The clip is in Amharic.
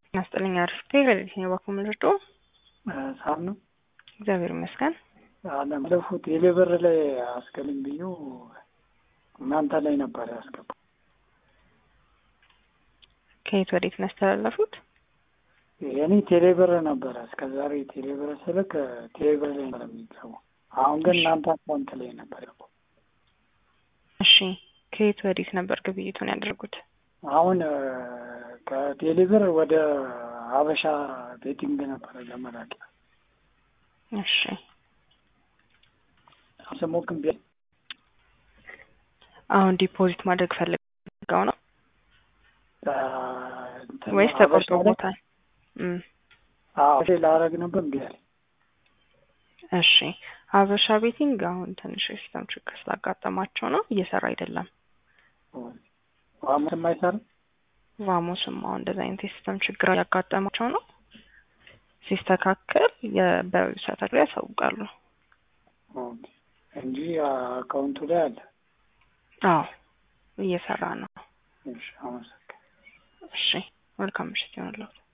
ናስጥልኝ አርፍቴ ለሊት ነው ባኩ ምልርዶ ሳም ነው እግዚአብሔር ይመስገን። አለምለፉ ቴሌብር ላይ አስገልም ብዩ እናንተ ላይ ነበር ያስገባ። ከየት ወዴት ነው ያስተላለፉት? የኔ ቴሌብር ነበረ እስከ ዛሬ ቴሌብር ስልክ ቴሌብር ላይ ነበር የሚገቡ። አሁን ግን እናንተ አካውንት ላይ ነበር ያው። እሺ ከየት ወዴት ነበር ግብይቱን ያደርጉት? አሁን ከቴሌብር ወደ ሀበሻ ቤቲንግ ነበረ ለመላክ እሺ ስሞክም ቢያ አሁን ዲፖዚት ማድረግ ፈልገው ነው ወይስ ተቆርጦቦታል? እም ላረግ ነበር እምቢ አለኝ። እሺ ሀበሻ ቤቲንግ አሁን ትንሽ የሲስተም ችግር ስላጋጠማቸው ነው እየሰራ አይደለም። ዋሙስም አይሰራም። ቫሞስም አሁን እንደዚህ አይነት የሲስተም ችግር ያጋጠማቸው ነው። ሲስተካከል በዌብሳይታቸው ላይ ያሳውቃሉ። እንጂ አካውንቱ ላይ አለ። አዎ እየሰራ ነው። እሺ አመሰግናለሁ። እሺ መልካም ምሽት ይሆንልዎት።